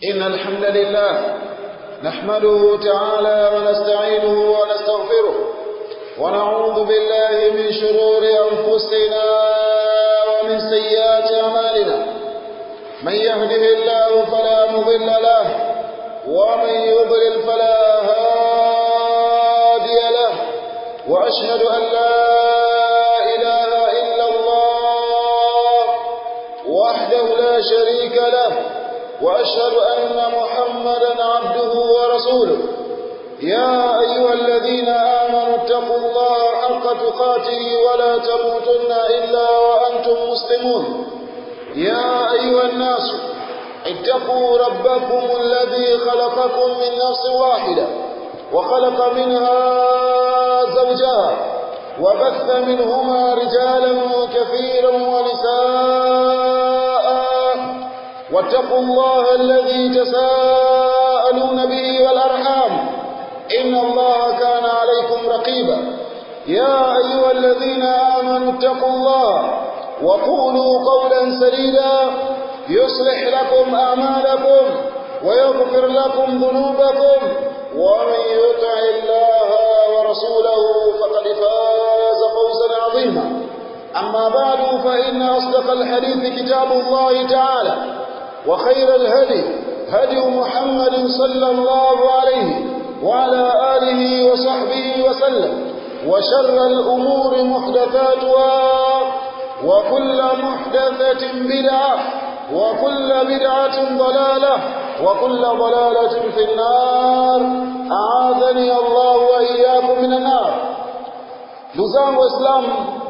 إن الحمد لله نحمده تعالى ونستعينه ونستغفره ونعوذ بالله من شرور أنفسنا ومن سيئات أعمالنا من يهده الله فلا مضل له ومن يضلل فلا هادي له وأشهد أن لا إله إلا الله وحده لا شريك له وأشهد أن محمدا عبده ورسوله يا أيها الذين آمنوا اتقوا الله حق تقاته ولا تموتن إلا وأنتم مسلمون يا أيها الناس اتقوا ربكم الذي خلقكم من نفس واحدة وخلق منها زوجها وبث منهما رجالا كثيرا ونساء واتقوا الله الذي تساءلون به والأرحام إن الله كان عليكم رقيبا يا أيها الذين آمنوا اتقوا الله وقولوا قولا سديدا يصلح لكم أعمالكم ويغفر لكم ذنوبكم ومن يطع الله ورسوله فقد فاز فوزا عظيما أما بعد فإن أصدق الحديث كتاب الله تعالى وخير الهدي هدي محمد صلى الله عليه وعلى آله وصحبه وسلم وشر الأمور محدثاتها وكل محدثة بدعة وكل بدعة ضلالة وكل ضلالة في النار أعاذني الله وإياكم من النار نزام وإسلام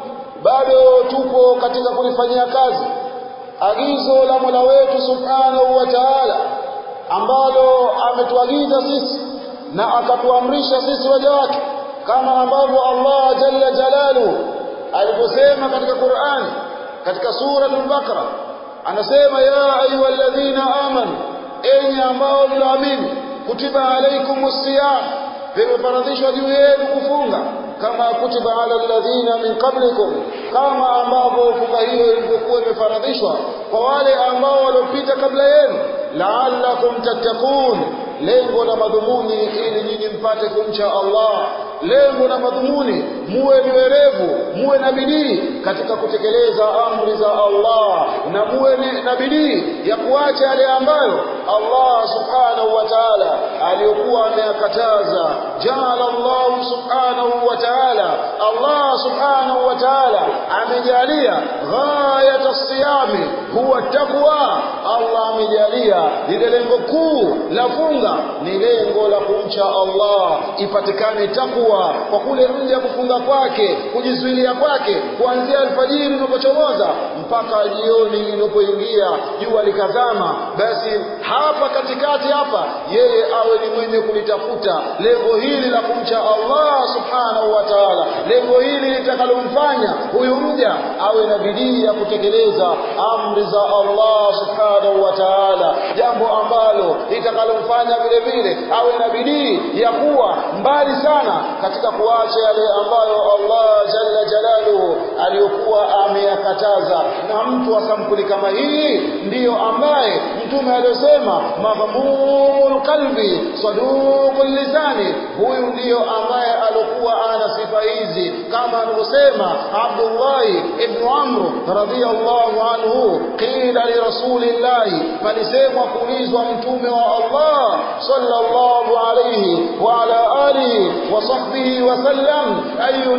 bado tupo katika kulifanyia kazi agizo la Mola wetu Subhanahu wa Ta'ala ambalo ametuagiza sisi na akatuamrisha sisi waja wake kama ambavyo Allah Jalla Jalalu aliposema katika Qur'ani katika sura al-Baqara anasema ya ayyuhalladhina amanu enyi ambao mnaamini kutiba alaikumus siyam vimefaradhishwa juu yenu kufunga kama kutiba ala alladhina min qablikum kama ambavyo funga hiyo ilivyokuwa imefaradhishwa kwa wale ambao waliopita kabla yenu la'allakum tattaqun lengo na madhumuni ili nyinyi mpate kumcha Allah lengo na madhumuni muwe ni werevu muwe na bidii katika kutekeleza amri za Allah na muwe na bidii ya kuacha yale ambayo Allah subhanahu wa ta'ala aliyokuwa ameyakataza jala Allah subhanahu wa ta'ala Allah subhanahu wa ta'ala amejalia ghayat as-siyami huwa taqwa Allah amejalia lile lengo kuu la funga ni lengo la kumcha Allah ipatikane takwa kwa kule mja kufunga kwake kujizuilia kwake kuanzia alfajiri inapochomoza mpaka jioni inapoingia jua likazama basi hapa katikati hapa yeye awe ni mwenye kulitafuta lengo hili la kumcha Allah subhanahu wa ta'ala lengo hili litakalomfanya huyu mja awe na bidii ya kutekeleza amri za Allah subhanahu wa ta'ala jambo ambalo litakalomfanya vile vile awe na bidii ya kuwa mbali sana katika kuacha yale ambayo Allah jalla jalaluhu aliyokuwa ameyakataza na mtu wa sampuli kama hii ndiyo ambaye mtume aliyosema maghmumul qalbi saduqul lisani huyu ndiyo ambaye alikuwa ana sifa hizi kama anavyosema Abdullah ibn Amr radhiyallahu anhu qila li rasulillahi palisemwa kuulizwa mtume wa Allah sallallahu alayhi wa ala alihi wa sahbihi wa sallam ayu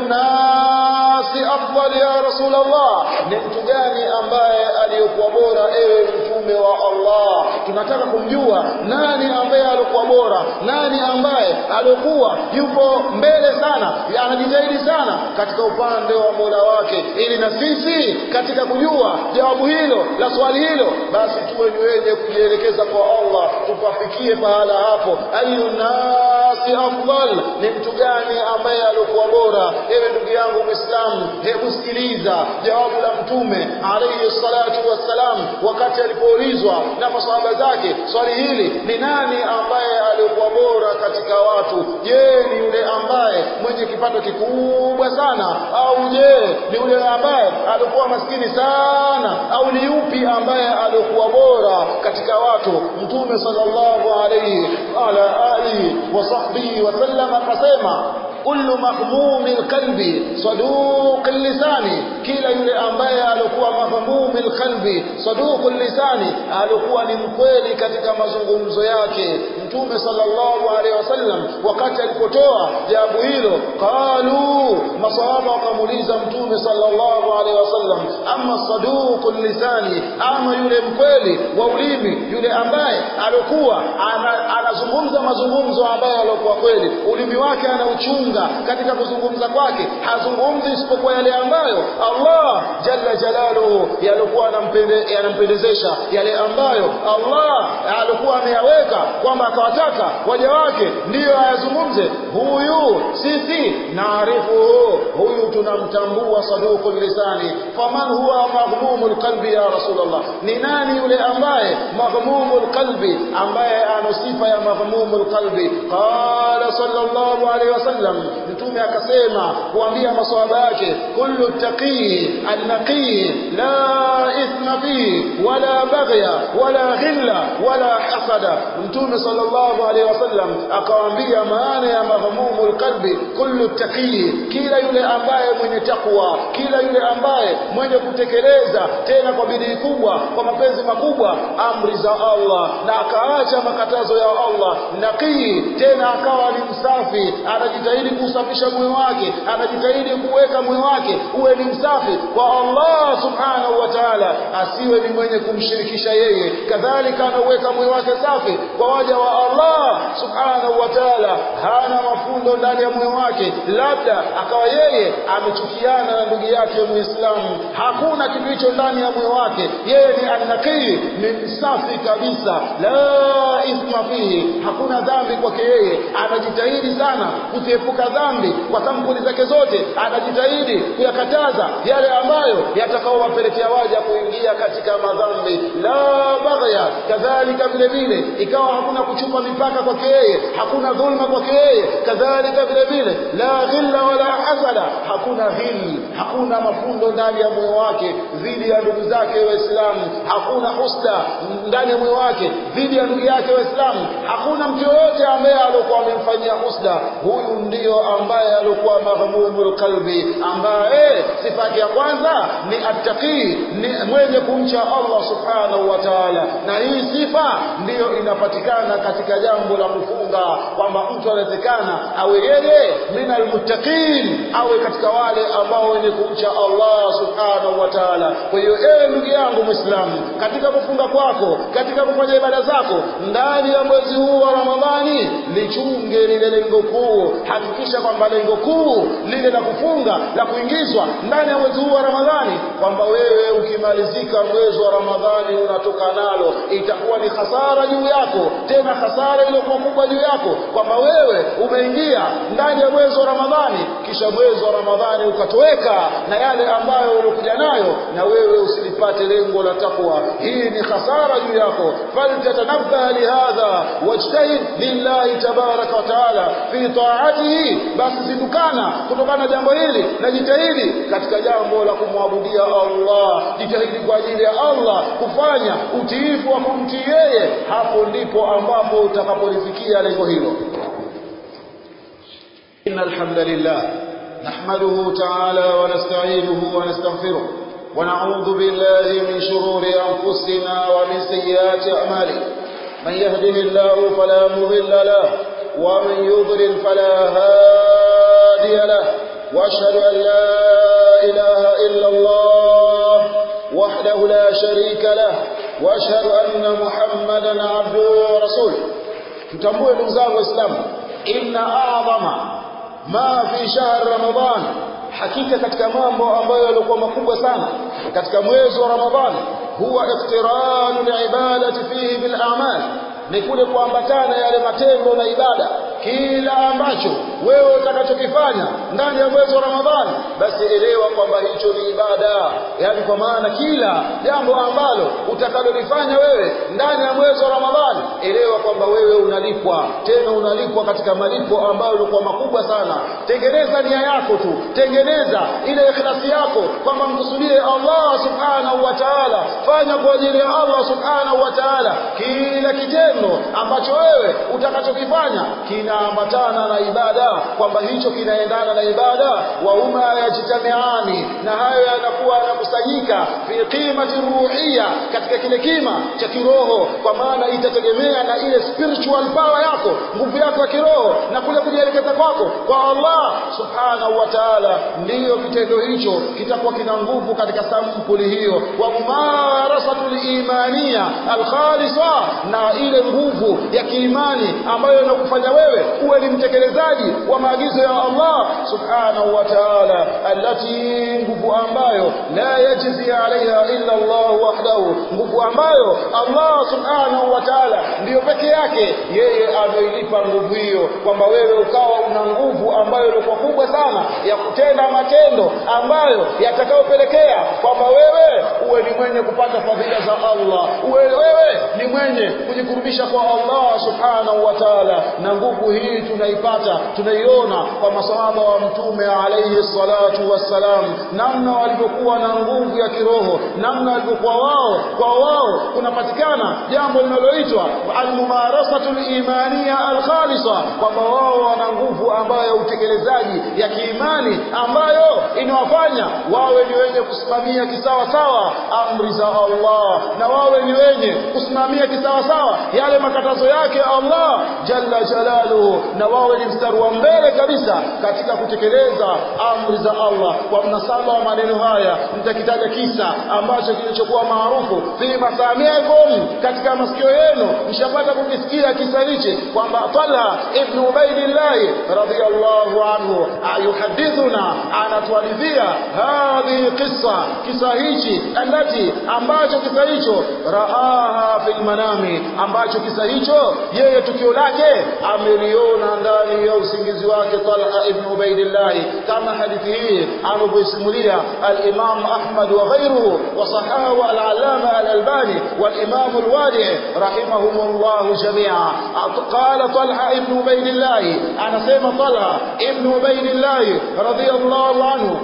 nasi afdal ya rasulullah ni mtu gani ambaye aliyokuwa bora ewe mtume wa Allah tunataka kumjua nani ambaye alikuwa bora nani ambaye alikuwa yupo mbele sana anajitahidi sana katika upande wa Mola wake ili na sisi katika kujua jawabu hilo la swali hilo basi tuwe ni wenye kujielekeza kwa Allah tupafikie pahala hapo ayu nasi afdal ni mtu gani ambaye alikuwa bora ewe ndugu yangu Muislamu hebu sikiliza jawabu la mtume alayhi salatu salatu wassalam wakati alipoulizwa na masahaba zake swali hili ni nani ambaye alikuwa bora katika watu je ni yule ambaye mwenye kipato kikubwa sana au je ni yule ambaye alikuwa maskini sana au ni yupi ambaye alikuwa bora katika watu mtume sallallahu alayhi ala alihi wa sahbihi wa sallam akasema kullu mahmumi alqalbi saduq lisani kila yule ambaye alikuwa mahmumi alqalbi saduq lisani alikuwa ni mkweli katika mazungumzo yake mtume sallallahu alaihi wasallam wakati alipotoa jawabu hilo qalu masahaba wakamuuliza mtume sallallahu alaihi wasallam amma saduq lisani ama yule mkweli wa ulimi yule ambaye alikuwa anazungumza mazungumzo ambayo alikuwa kweli ulimi wake anauchunga katika kuzungumza kwake hazungumzi isipokuwa yale ambayo Allah jalla jalaluhu yalikuwa yanampendezesha yale ambayo Allah alikuwa ameyaweka kwamba akawataka waja wake ndiyo ayazungumze huyu sisi naarifu huyu tunamtambua saduqul lisani faman huwa maghmumul qalbi ya rasulullah ni nani yule ambaye maghmumul qalbi ambaye ana sifa ya maghmumul qalbi qala sallallahu alaihi wasallam mtume akasema kuambia maswahaba yake kullu taqi annaqi la ithma fi wala baghya wala ghilla wala hasada mtume sallallahu alaihi wasallam akawaambia maana ya maghmumul qalbi kullu taqi kila yule ambaye mwenye takwa kila yule ambaye mwenye kutekeleza tena kwa bidii kubwa kwa mapenzi makubwa amri za Allah na akaacha makatazo ya Allah naqi tena akawa ni msafi anajitahidi kusafisha moyo wake anajitahidi kuweka moyo wake uwe ni msafi kwa Allah subhanahu wa ta'ala asiwe ni mwenye kumshirikisha yeye kadhalika anaweka moyo wake safi kwa waja wa Allah subhanahu wa ta'ala hana mafundo ndani ya moyo wake labda akawa yeye amechukiana na ndugu yake muislamu hakuna kitu hicho ndani ya moyo wake yeye ni annaqi ni msafi kabisa la ithma fihi hakuna dhambi kwake yeye anajitahidi sana kuziepuka dhambi kwa sampuli zake zote anajitahidi kuyakataza yale ambayo yatakaowapelekea waja kuingia katika madhambi la baghya kadhalika vile vile ikawa hakuna kuchupa mipaka kwake yeye hakuna dhulma kwake yeye kadhalika vile vile la ghilla wala hasada hakuna ghil hakuna mafundo ndani ya moyo wake dhidi ya ndugu zake waislamu hakuna husda ndani ya moyo wake dhidi ya ndugu yake waislamu hakuna mtu yoyote ambaye alikuwa amemfanyia husda huyu ndiyo ambaye alikuwa maghmumul qalbi ambaye sifa ya kwanza ni attaqi ni mwenye kumcha Allah subhanahu wa ta'ala na hii sifa ndiyo inapatikana katika jambo la kufunga kwamba mtu anawezekana awe yeye minal muttaqin awe katika wale ambao wenye kumcha Allah subhanahu wa ta'ala kwa hiyo ewe ndugu yangu muislamu katika kufunga kwako katika kufanya ibada zako ndani ya mwezi huu wa Ramadhani lichunge lile lengo kuu hakikisha kwamba lengo kuu lile la kufunga la kuingizwa ndani ya mwezi huu wa Ramadhani kwamba wewe ukimalizika mwezi wa Ramadhani unatoka nalo itakuwa ni hasara juu yako tena hasara iliyokuwa kubwa juu yako kwamba wewe umeingia ndani ya mwezi wa Ramadhani kisha mwezi wa Ramadhani ukatoweka na yale ambayo ulikuja nayo na wewe usilipate lengo la takwa hii ni hasara juu yako faltatanabbaha lihadha wajtahid lillahi tabaraka wa taala fi taatihi basi zindukana kutokana na jambo hili na jitahidi katika jambo la kumwabudia Allah jitahidi kwa ajili ya Allah kufanya utiifu wa kumtii yeye hapo ndipo ambapo utakapolifikia lengo hilo إن الحمد لله نحمده تعالى ونستعينه ونستغفره ونعوذ بالله من شرور أنفسنا ومن سيئات أعمالنا من يهده الله فلا مضل له ومن يضلل فلا هادي له وأشهد أن لا إله إلا الله وحده لا شريك له وأشهد أن محمدا عبده ورسوله tutambue ndugu zangu waislamu inna a'zama ma fi shahr ramadan hakika katika mambo ambayo yalikuwa makubwa sana katika mwezi wa ramadhani huwa iqtiranu liibadati fihi bil a'mal ni kule kuambatana yale matendo na ibada kila ambacho wewe utakachokifanya ndani ya mwezi wa Ramadhani basi elewa kwamba hicho ni ibada yani kwa maana kila jambo ambalo utakalolifanya wewe ndani ya mwezi wa Ramadhani elewa kwamba wewe unalipwa tena unalipwa katika malipo ambayo yalikuwa makubwa sana tengeneza nia yako tu tengeneza ile ikhlasi yako kwamba mkusudie Allah subhanahu wa ta'ala fanya kwa ajili ya Allah subhanahu wa ta'ala kila kitendo ambacho wewe utakachokifanya kinaambatana na ibada kwamba hicho kinaendana na ibada wa huma yajtamiani na hayo yanakuwa yanakusanyika fi qimati ruhia katika kile kima cha kiroho kwa maana itategemea na ile spiritual power yako nguvu yako ya kiroho na kule kujielekeza kwako kwa Allah subhanahu wa ta'ala ndiyo kitendo hicho kitakuwa kina nguvu katika sampuli hiyo wa mumarasatul imania alkhalisa na ile nguvu ya kiimani ambayo inakufanya wewe uwe ni mtekelezaji wa maagizo ya Allah subhanahu wa ta'ala allati nguvu ambayo la yajzi alaiha illa Allah wahdahu nguvu ambayo Allah subhanahu wa ta'ala ndiyo peke yake yeye ameilipa nguvu hiyo kwamba wewe ukawa una nguvu ambayo ilikuwa kubwa sana ya kutenda matendo ambayo yatakayopelekea kwamba wewe uwe ni mwenye kupata fadhila za Allah uwe wewe ni mwenye kujikurubisha kwa Allah subhanahu wa ta'ala na nguvu hii tunaipata tunaiona kwa masahaba wa mtume alayhi salatu wassalam namna walivyokuwa na nguvu ya kiroho namna walivyokuwa wao kwa wao kunapatikana jambo linaloitwa almumarasatul imaniya alkhalisa kwamba wao wana nguvu ambayo ya utekelezaji ya kiimani ambayo inawafanya wawe ni wenye kusimamia kisawasawa amri za Allah na wawe ni wenye kusimamia kisawasawa yale makatazo yake Allah jalla jalaluhu na wawe ni mstari wa mbele kabisa katika kutekeleza amri za Allah kwa mnasaba wa maneno haya nitakitaja kisa ambacho kilichokuwa maarufu fi masamiikum katika masikio yenu mshapata kukisikia kisa hichi kwamba Talha ibn Ubaidillah radhiyallahu anhu ayuhadithuna anatualidhia hadhi qissa kisa hichi alati ambacho kisa hicho raaha fil manami ambacho kisa hicho yeye tukio lake ameliona ndani ya usingizi wake Talha ibn Ubaidillah kama hadithi hii anavyosimulia al-Imam Ahmad wa ghayruhu wa sahahu al-Allama al-Albani wal-Imam al-Wadi' rahimahumullah jami'a qala Talha ibn Ubaidillah anasema Talha ibn Ubaidillah radiyallahu anhu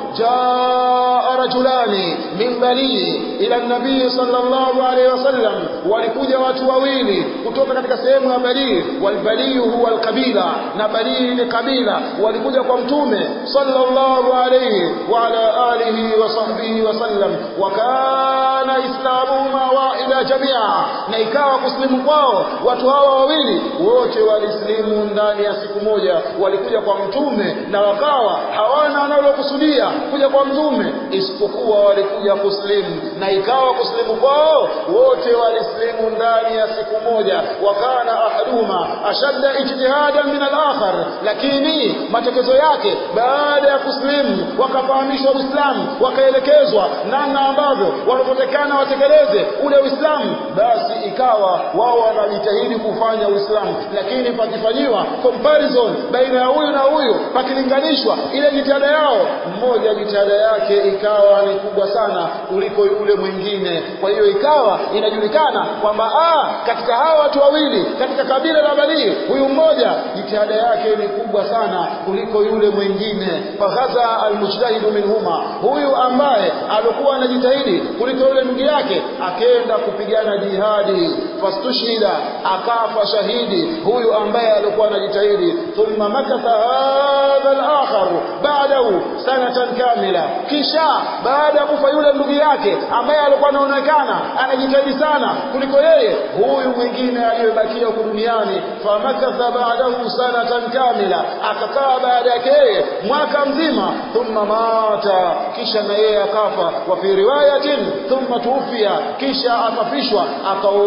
jaa rajulani min bali ila an-nabii sallallahu alayhi wasallam walikuja watu wawili kutoka katika sehemu ya Bali walbali huwa alqabila na Bali ni kabila walikuja kwa mtume sallallahu alayhi wa ala alihi wa sahbihi wasallam wa kana islamuhuma wahida jamia na ikawa kuslimu kwao watu hawa wawili wote walislimu ndani ya siku moja walikuja kwa mtume na wakawa hawana wanalokusudia kuja kwa mtume isipokuwa walikuja kuslimu na ikawa kuslimu kwao wote walislimu ndani ya siku moja wakana ahaduhuma ashadda ijtihadan min al-akhar lakini matekezo yake baada ya kuslimu wakafahamishwa Uislamu wakaelekezwa namna ambavyo wanapotekana watekeleze ule Uislamu basi ikawa wao wanajitahidi kufanya Uislamu lakini pakifanyiwa comparison baina ya huyu na huyu pakilinganishwa ile jitihada yao mmoja jitihada yake ikawa ni kubwa sana kuliko yule mwingine kwa hiyo ikawa inajulikana kwamba ah katika hawa watu wawili katika kabila la Bani huyu mmoja jitihada yake ni kubwa sana kuliko yule mwingine faghaza almujtahidu minhuma huyu ambaye alikuwa anajitahidi kuliko yule ndugu yake akenda kupigana jihadi fastushhida akafa shahidi huyu ambaye alikuwa anajitahidi thumma makatha hadha al-akhar ba'dahu sanatan kamila kisha baada ya kufa yule ndugu yake ambaye alikuwa anaonekana anajitahidi sana kuliko yeye huyu mwingine aliyebakia huko duniani famakatha ba'dahu sanatan kamila akakaa baada yake yeye mwaka mzima thumma mata kisha na yeye akafa wa fi riwayatin thumma tuufia kisha akafishwa akaondoka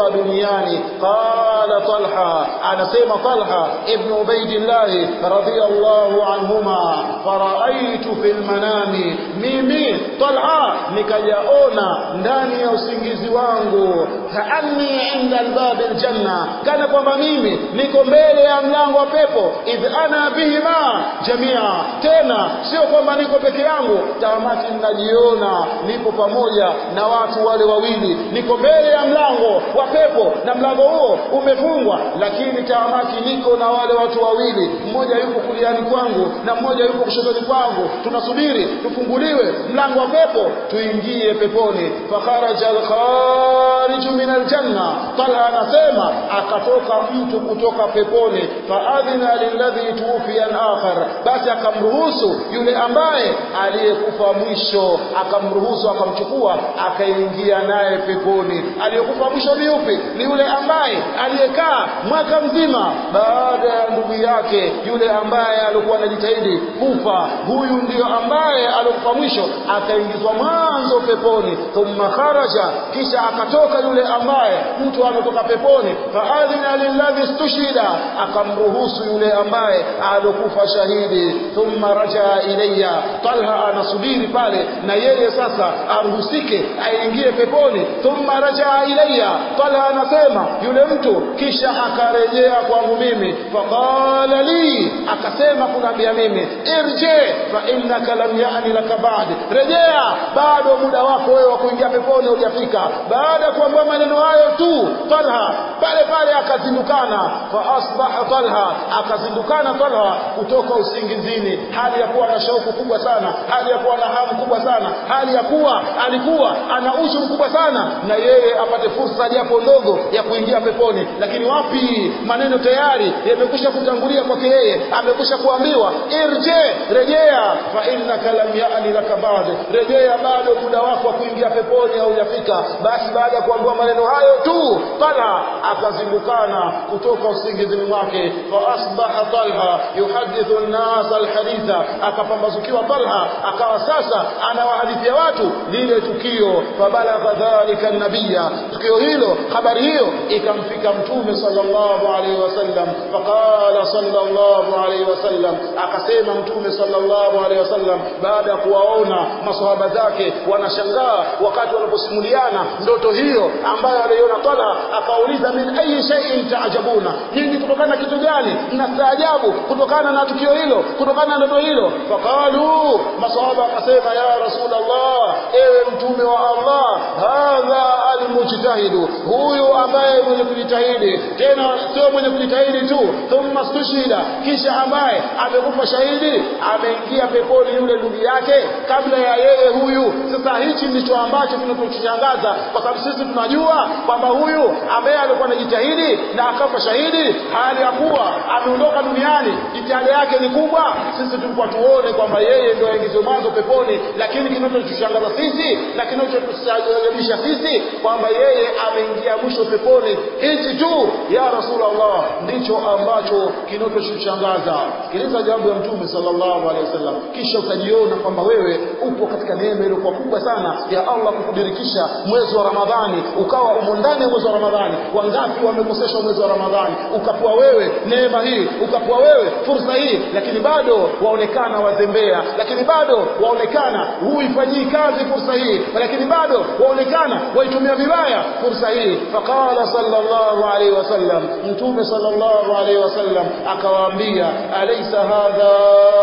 kutoka duniani qala talha anasema talha ibn ubaidillah radiyallahu anhuma faraaitu fil manami mimi talha nikajaona ndani ya usingizi wangu kaanni inda albab aljanna kana kwamba mimi niko mbele ya mlango wa pepo idh ana bihima jamia tena sio kwamba niko peke yangu tamati ninajiona nipo pamoja na watu wale wawili niko mbele ya mlango wa pepo na mlango huo umefungwa lakini tamati niko na wale watu wawili mmoja yuko kuliani kwangu na mmoja yuko kushotoni kwangu tunasubiri tufunguliwe mlango wa pepo tuingie peponi fakharaja alkhariju min aljanna talha anasema akatoka mtu kutoka peponi faadhina lilladhi tuwfiya akhar basi akamruhusu yule ambaye aliyekufa mwisho akamruhusu akamchukua akaingia naye peponi aliyekufa mwisho ni yupi ni yule ambaye aliyekaa mwaka mzima baada ya ndugu yake yule ambaye alikuwa anajitahidi kufa huyu ndiyo ambaye alikufa mwisho akaingizwa mwanzo peponi thumma kharaja kisha akatoka yule ambaye mtu ametoka peponi faadhina lilladhi stushida akamruhusu yule ambaye alokufa shahidi thumma rajaa ilayya talha anasubiri pale na yeye sasa aruhusike aingie peponi thumma rajaa ilayya talha anasema yule mtu kisha akarejea kwangu mimi faqala li akasema kunambia mimi irje fa innaka lam yani laka ba'd rejea bado muda wako wewe wa kuingia peponi hujafika baada ya kuambiwa maneno hayo tu talha pale pale akazindukana fa asbaha talha akazindukana talha kutoka usingizini hali ya kuwa na shauku kubwa sana hali ya kuwa na hamu kubwa sana hali ya kuwa alikuwa ana ushu mkubwa sana na yeye apate fursa japo ndogo ya kuingia peponi lakini wapi maneno tayari yamekwisha kutangulia kwake yeye amekwisha kuambiwa irje rejea fa innaka lam yani laka ba'd rejea bado muda wako wa kuingia peponi haujafika basi baada ya kuambiwa maneno hayo tu talha akazindukana kutoka usingizini mwake fa asbaha talha yuhadithu an-nas al-haditha akapambazukiwa talha akawa sasa anawahadithia watu lile tukio fabalagha dhalika an-nabiyya tukio hilo habari hiyo ikamfika mtume sallallahu alaihi wasallam faqala sallallahu alaihi wasallam akasema mtume sallallahu alaihi wasallam baada ya kuwaona maswahaba zake wanashangaa wakati wanaposimuliana ndoto hiyo ambayo aliona Talha akauliza min ayi shay'in taajabuna nyinyi kutokana na kitu gani mnastaajabu kutokana na tukio hilo kutokana na ndoto hilo faqalu maswahaba wakasema ya rasulullah ewe mtume wa Allah hadha almujtahidu huyu ambaye mwenye kujitahidi tena sio mwenye kujitahidi tu thumma stushida kisha ambaye amekufa shahidi ameingia peponi yule ndugu yake kabla ya yeye huyu sasa hichi ndicho ambacho kinatushangaza kwa sababu sisi tunajua kwamba huyu ambaye alikuwa anajitahidi na akafa shahidi hali ya kuwa ameondoka duniani jitihada yake ni kubwa sisi tulikuwa tuone kwamba yeye ndio aingizwe mwanzo peponi lakini kinachotushangaza sisi na kinachotusajabisha sisi kwamba yeye ameingia mwisho peponi hichi tu ya rasulullah ndicho ambacho kinachotushangaza sikiliza jambo ya mtume sallallahu alaihi wasallam kisha utajiona kwamba wewe upo katika neema iliyokuwa kubwa sana ya Allah kukudirikisha mwezi wa Ramadhani ukawa umo ndani ya mwezi wa Ramadhani wangapi wamekoseshwa mwezi wa Ramadhani ukapewa wewe neema hii ukapewa wewe fursa hii lakini bado waonekana wazembea lakini bado waonekana huifanyii kazi fursa hii lakini bado waonekana waitumia vibaya fursa hii faqala sallallahu alaihi wasallam mtume sallallahu alaihi wasallam akawaambia alaysa hadha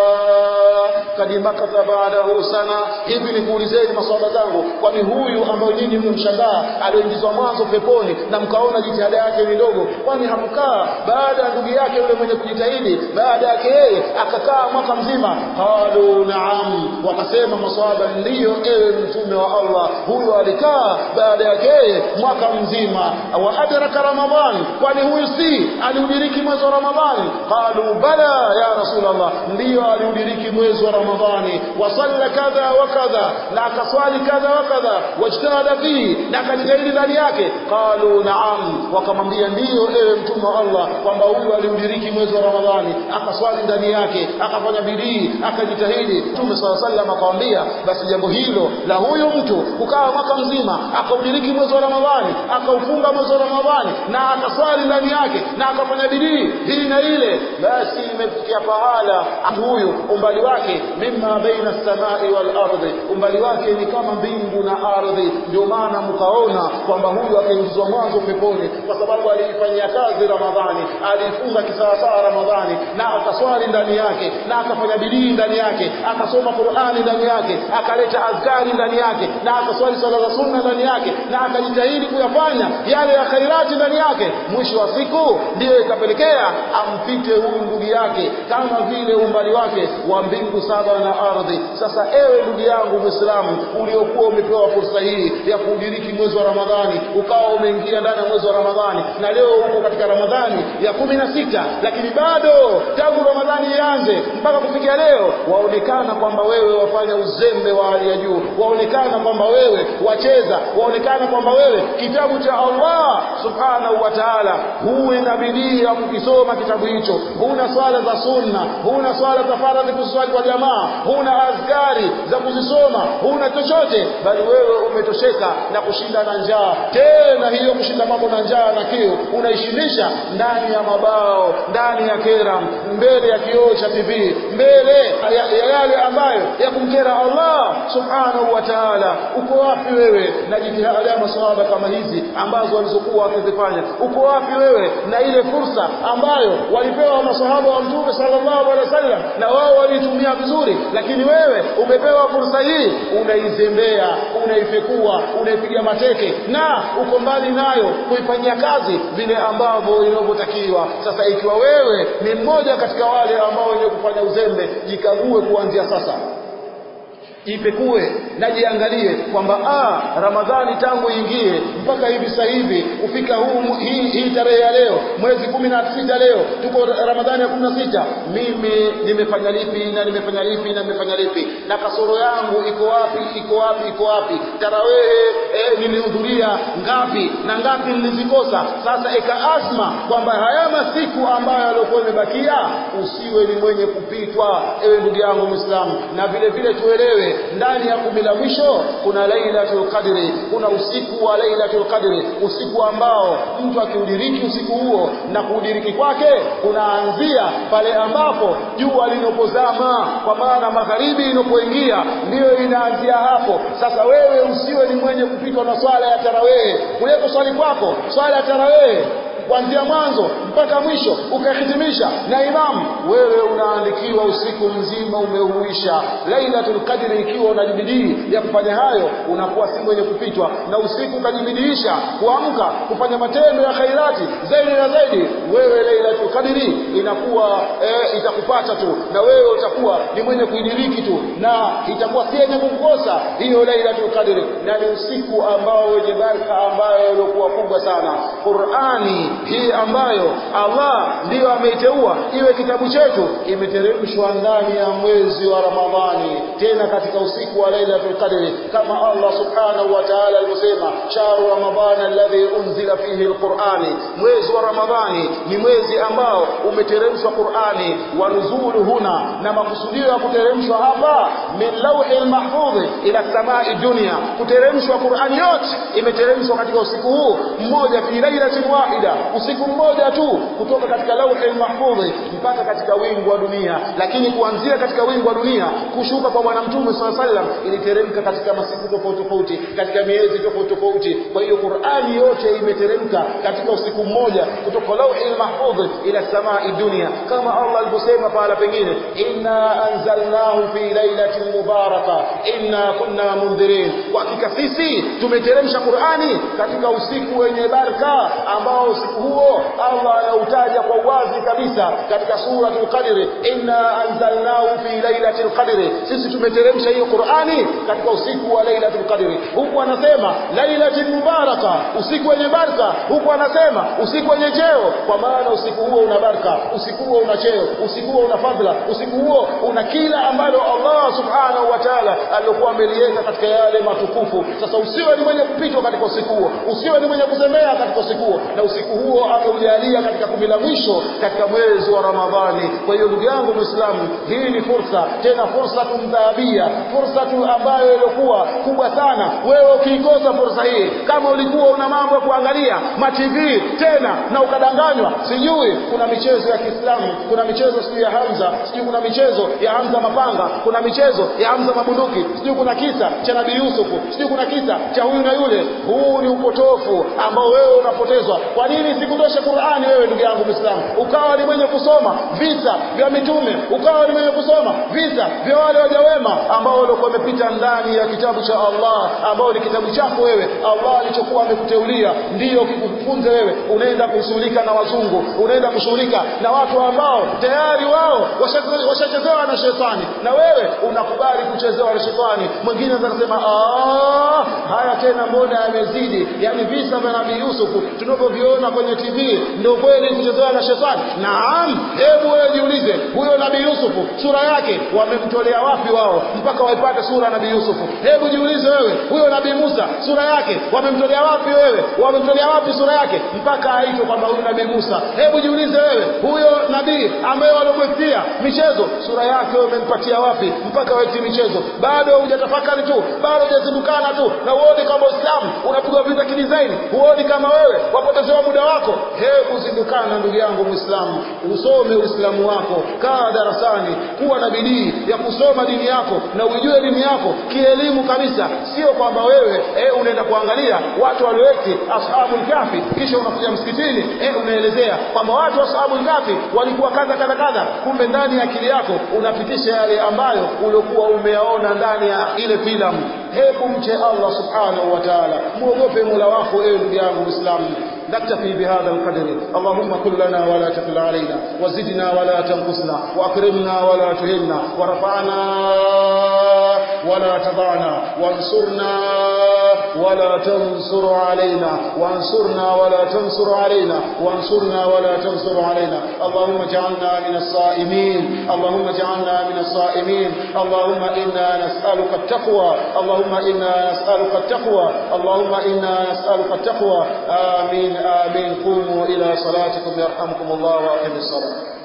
kad makatha ba'dahu sana hivi nikuulizeni maswahaba zangu kwani huyu ambaye nyinyi mmemshangaa aliingizwa mwanzo peponi na mkaona jitihada yake ni ndogo kwani hamkaa baada ya ndugu yake yule mwenye kujitahidi baada yake yeye akakaa mwaka mzima qalu na'am wakasema maswahaba ndiyo ewe mtume wa Allah huyu alikaa baada yake yeye mwaka mzima wa adraka ramadhan kwani huyu si aliudiriki mwezi wa ramadhani qalu bala ya rasulullah ndiyo aliudiriki mwezi wa ramadhani ramadhani wasalla kadha wa kadha na akaswali kadha wa kadha wajtahada fihi na akajitahidi ndani yake qalu naam wakamwambia ndiyo ewe mtume wa Allah kwamba huyu aliudiriki mwezi wa ramadhani akaswali ndani yake akafanya bidii akajitahidi mtume sala sallam akamwambia basi jambo hilo la huyu mtu kukaa mwaka mzima akaudiriki mwezi wa ramadhani akaufunga mwezi wa ramadhani na akaswali ndani yake na akafanya bidii hii na ile basi imefikia pahala huyu umbali wake mimma baina samai wal ardhi umbali wake ni kama mbingu na ardhi ndio maana mkaona kwamba huyu akaingizwa mwanzo peponi kwa sababu aliifanyia kazi ramadhani alifunga kisawasawa ramadhani na akaswali ndani yake na akafanya bidii ndani yake akasoma qurani ndani yake akaleta azkari ndani yake na akaswali swala za sunna ndani yake na akajitahidi kuyafanya yale ya khairati ndani yake mwisho wa siku ndiyo ikapelekea ampite huyu ndugu yake kama vile umbali wake wa mbingu saba na ardhi sasa ewe ndugu yangu mwislamu uliokuwa umepewa fursa hii ya kuudiriki mwezi wa ramadhani ukawa umeingia ndani ya mwezi wa ramadhani na leo uko katika ramadhani ya kumi na sita lakini bado tangu ramadhani ianze mpaka kufikia leo waonekana kwamba wewe wafanya uzembe wa hali ya juu waonekana kwamba wewe wacheza waonekana kwamba wewe kitabu cha allah subhanahu wa taala huwe na bidii ya kukisoma kitabu hicho huna swala za sunna huna swala za faradhi kuswali kwa jamaa huna azkari za kuzisoma huna chochote bali wewe umetosheka na kushinda na njaa tena hiyo kushinda kwako na njaa na kiu unaishinisha ndani ya mabao ndani ya kera mbele ya kioo cha tv mbele ya, ya yale ambayo ya kumkera allah subhanahu wa taala uko wapi wewe na jitihada ya maswahaba kama hizi ambazo walizokuwa wakizifanya uko wapi wewe na ile fursa ambayo walipewa maswahaba wa mtume sallallahu alaihi wasallam na wao waliitumia vizuri lakini wewe umepewa fursa hii unaizembea unaifekua unaipiga mateke na uko mbali nayo kuifanyia kazi vile ambavyo inavyotakiwa sasa ikiwa wewe ni mmoja katika wale ambao wenye kufanya uzembe jikague kuanzia sasa jipekue na jiangalie kwamba ah ramadhani tangu ingie mpaka hivi sasa hivi kufika huu hii, hii tarehe ya leo mwezi kumi na sita leo tuko ramadhani ya kumi na sita mimi nimefanya lipi na nimefanya lipi na nimefanya lipi na kasoro yangu iko wapi iko wapi iko wapi tarawehe eh, nilihudhuria ngapi na ngapi nilizikosa sasa eka asma kwamba haya masiku ambayo yaliokuwa imebakia usiwe ni mwenye kupitwa ewe ndugu yangu mwislamu na vile vile tuelewe ndani ya kumi la mwisho kuna lailatul qadri kuna usiku wa lailatul qadri usiku ambao mtu akiudiriki usiku huo na kuudiriki kwake kunaanzia pale ambapo jua linapozama kwa maana magharibi inapoingia ndiyo inaanzia hapo sasa wewe usiwe ni mwenye kupitwa na swala ya tarawehe kule kuswali kwako swala ya tarawehe kuanzia mwanzo mpaka mwisho ukahitimisha na imamu wewe unaandikiwa usiku mzima umeuisha lailatul qadri ikiwa unajibidii ya kufanya hayo unakuwa si mwenye kupitwa na usiku ukajibidiisha kuamka kufanya matendo ya khairati zaidi na zaidi wewe lailatul qadri inakuwa e, itakupata tu na wewe utakuwa ni mwenye kuidiriki tu na itakuwa si yenye kukosa hiyo lailatul qadri na ni usiku ambao wenye baraka ambayo iliokuwa kubwa sana qurani hii ambayo Allah ndiyo ameiteua iwe kitabu chetu imeteremshwa ndani ya mwezi wa Ramadhani tena katika usiku wa Lailatul Qadri kama Allah subhanahu wa ta'ala alivyosema shahru ramadhana alladhi unzila fihi alqur'ani mwezi wa Ramadhani ni mwezi ambao umeteremshwa Qur'ani wa nuzulu huna na makusudio ya kuteremshwa hapa min lawhi almahfudh ila samai dunya kuteremshwa Qur'ani yote imeteremshwa katika usiku huu mmoja fi lailatin wahida usiku mmoja tu kutoka katika lauhi mahfudhi mpaka katika wingu wa dunia lakini kuanzia katika wingu wa dunia kushuka kwa bwana mtume saa sallam iliteremka katika masiku tofauti tofauti katika miezi tofauti tofauti kwa hiyo qurani yote imeteremka katika usiku mmoja kutoka lauhi mahfudhi ila samai dunia kama allah alivyosema pahala pengine inna anzalnahu fi lailatin mubaraka inna kunna mundhirin kwa hakika sisi tumeteremsha qurani katika usiku wenye baraka ambao usiku huo Allah anautaja kwa uwazi kabisa katika suratul qadri inna anzalnahu fi lailatul qadri sisi tumeteremsha hiyo Qur'ani katika usiku wa lailatul qadri huku anasema lailatul mubaraka usiku wenye baraka huku anasema usiku wenye cheo kwa maana usiku huo una baraka usiku huo una cheo usiku huo una fadhila usiku huo una kila ambalo Allah subhanahu wa ta'ala alikuwa ameliweka katika yale matukufu sasa usiwe ni mwenye kupitwa katika usiku huo usiwe ni mwenye kuzembea katika usiku huo na usiku huo ameujalia katika kumi la mwisho katika mwezi wa Ramadhani kwa hiyo ndugu yangu Muislamu hii ni fursa tena fursa tumdhahabia fursa tu ambayo ilikuwa kubwa sana wewe ukiikosa fursa hii kama ulikuwa una mambo ya kuangalia ma TV tena na ukadanganywa sijui kuna michezo ya Kiislamu kuna michezo sijui ya Hamza sijui kuna michezo ya Hamza mapanga kuna michezo ya Hamza mabunduki sijui kuna kisa cha Nabii Yusufu sijui kuna kisa cha huyu na yule huu ni upotofu ambao wewe unapotezwa kwa nini sikutoshe Qur'ani wewe ndugu yangu Muislamu ukawa ni mwenye kusoma visa vya mitume ukawa ni mwenye kusoma visa vya wale waja wema ambao walikuwa wamepita ndani ya kitabu cha Allah ambao ni kitabu chako wewe Allah alichokuwa amekuteulia ndiyo kikufunze wewe unaenda kushughulika na wazungu unaenda kushughulika na watu ambao tayari wao washachezewa na shetani na wewe unakubali kuchezewa na shetani mwingine anasema ah haya tena mbona yamezidi yani visa vya Nabii Yusufu tunavyoviona kwenye TV ndio kweli kuchezewa na shetani naam hebu wewe jiulize huyo Nabii Yusufu sura yake wamemtolea wapi wao mpaka waipate sura ya Nabii Yusufu hebu jiulize wewe huyo Nabii Musa sura yake wamemtolea wapi wewe wamemtolea wapi sura yake mpaka aitwe kwamba huyu Nabii Musa hebu jiulize wewe huyo nabii ambaye walomwetia michezo sura yake wamempatia wapi mpaka waiti michezo bado hujatafakari tu bado hujazindukana tu na uone kama Uislamu unapigwa vita kidizaini huoni kama wewe wapotezewa muda wako hebu zindukana ndugu yangu Muislamu usome Uislamu wako kaa darasani kuwa na bidii ya kusoma dini yako na uijue dini yako kielimu kabisa sio kwamba wewe eh, unaenda kuangalia watu walioeti ashabul kafi kisha unakuja msikitini eh, unaelezea kwamba watu wa ashabul kafi walikuwa kadha kadha kadha kumbe ndani ya akili yako unapitisha yale ambayo uliokuwa umeyaona ndani ya ile filamu hebu mche Allah subhanahu wa ta'ala muogope Mola wako ewe ndugu yangu Muislamu نكتفي بهذا القدر اللهم كن لنا ولا تكل علينا وزدنا ولا تنقصنا واكرمنا ولا تهنا ورفعنا ولا تضعنا وانصرنا ولا تنصر علينا وانصرنا ولا تنصر علينا وانصرنا ولا تنصر علينا اللهم اجعلنا من الصائمين اللهم اجعلنا من الصائمين اللهم انا نسالك التقوى اللهم انا نسالك التقوى اللهم انا نسالك التقوى امين آمين قوموا إلى صلاتكم يرحمكم الله وأقم الصلاة